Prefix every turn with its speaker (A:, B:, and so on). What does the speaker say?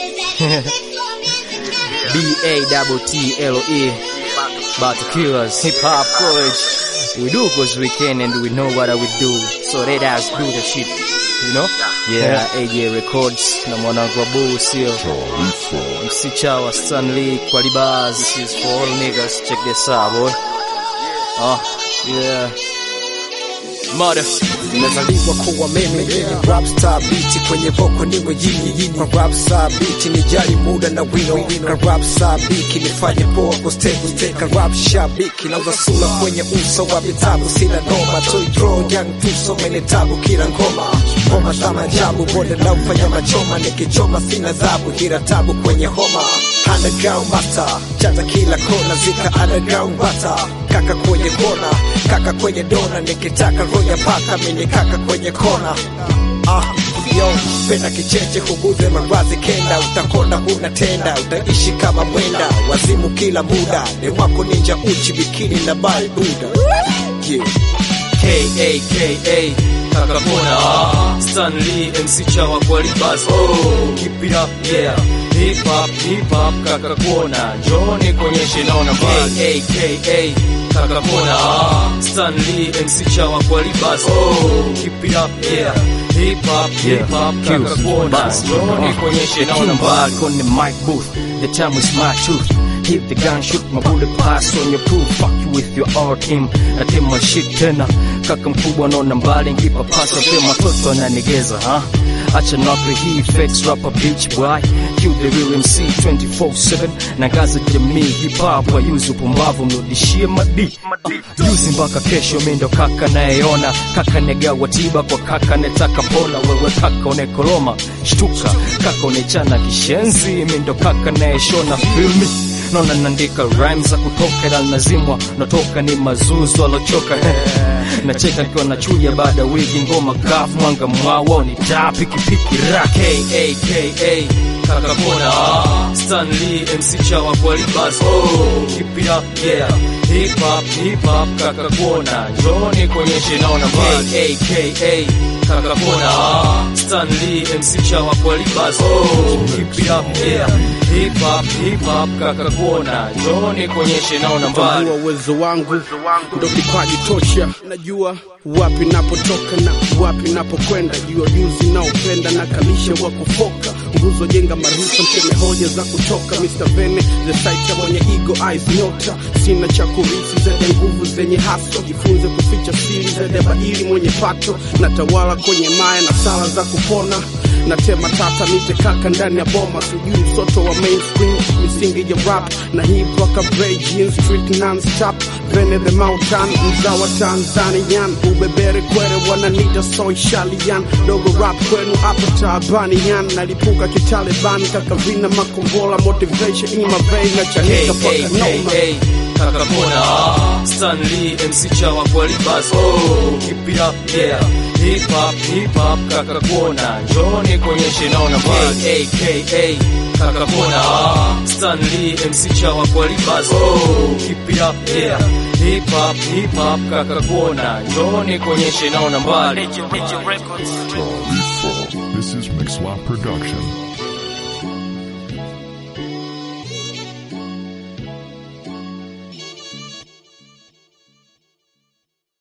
A: B A double T L E. About to kill us. Hip hop college. We do cause we can and we know what we do. So let us do the shit. You know? Yeah, AJ Records na mwanangu wa Boo sio MC Chawa Stanley Kwalibaz. This is for all niggas. Check this out, boy. Oh, yeah. Mother.
B: Nimezaliwa kuwa mimi rap star beat kwenye voko niwe yinyi yinyi kwa rap star beat nijali muda na wino kwa rap star beat nifanye poa kwa stage kwa rap shabiki nauza sura kwenye uso wa vitabu sina noma toy draw young tuso mene tabu kila ngoma ngoma za majabu bonde la ufanya machoma nikichoma sina zabu kila tabu kwenye homa underground master chata kila kona zika underground bata kaka kwenye kona kaka kwenye dona nikitaka roya paka mini kaka kwenye kona ah yo penda kicheche huguze mavazi kenda utakona huna tenda utaishi kama mwenda wazimu kila muda ni wako ninja uchi bikini na bai buda yeah.
A: K-A-K-A Kakapona Stanley MC Chawa Kwalibaz Oh, keep it up, yeah Hip hop, hip hop, Kakapona Johnny konyeshe naona mbali K-A-K-A Kakapona Stanley MC Chawa Kwalibaz Oh, keep it up, yeah Hip hop, hip hop, Kakapona Johnny konyeshe naona mbali
C: on the mic booth. The time is my truth. Hit the gun, shoot my bullet pass on your proof. Fuck you with your R team. I take my shit tena. Kaka mkubwa naona mbali, nkipa pasa pia matoto ananigeza, ha? Acha nape hii fakes rapper bitch boy. Kill the real MC 24/7 na ngazi jamii hip hop wayuzi upumbavu mrudishie madi. Juzi mpaka kesho mi ndo kaka nayeona kaka negawa tiba kwa kaka netaka pona wewe kaka unekoloma shtuka kaka unechana kishenzi mi ndo kaka nayeshona filmi naona naandika rhymes za kutoka ila nazimwa natoka ni mazuzu alochoka nacheka nikiwa nachuja baada ya wiki ngoma kafu mwanga mwawa ni taa pikipiki ra
A: K-A-K-A Kakapona Stanley MC Chawa Kwalibaz Oh, keep it up, yeah Hip hop, hip hop, Kakapona Johnny konyeshe naona mbali K-A-K-A Kakapona Stanley MC Chawa Kwalibaz Oh, keep it up, yeah Hip hop, hip hop, Kakapona Johnny konyeshe naona mbali
D: Tambua uwezo wangu ndo kipaji tosha, najua wapi napotoka na wapi napokwenda, juu ya ujuzi naopenda na kalisha wa kufoka nguzo jenga marusa mseme hoja za kutoka Mr. Vene the site mwenye ego eyes nyota, sina cha kurisi zaidi nguvu zenye haso, jifunze kuficha siri zaidi ya bahili mwenye pato, natawala kwenye maya na sala za kupona natema tata nite kaka ndani ya boma sijui msoto wa mainstream misingi ya rap na hip waka Bray jeans street non-stop Vene the mountain mzawa Tanzanian ubebere kwere wananita soy shalian dogo rap kwenu hapa taabanian nalipuka kitaliban kaka vina makombola motivation in my vein na chanika paka noma
A: K-A-K-A Kakapona Stanley MC Chawa Kwalibaz Oh, keep it up, yeah Hip hop, hip hop, Kakapona Johnny konyeshe naona mbali K-A-K-A Kakapona Stanley MC Chawa Kwalibaz Oh, keep it up, yeah Hip hop, hip hop, Kakapona Johnny konyeshe naona mbali
E: This is Mixlot Production.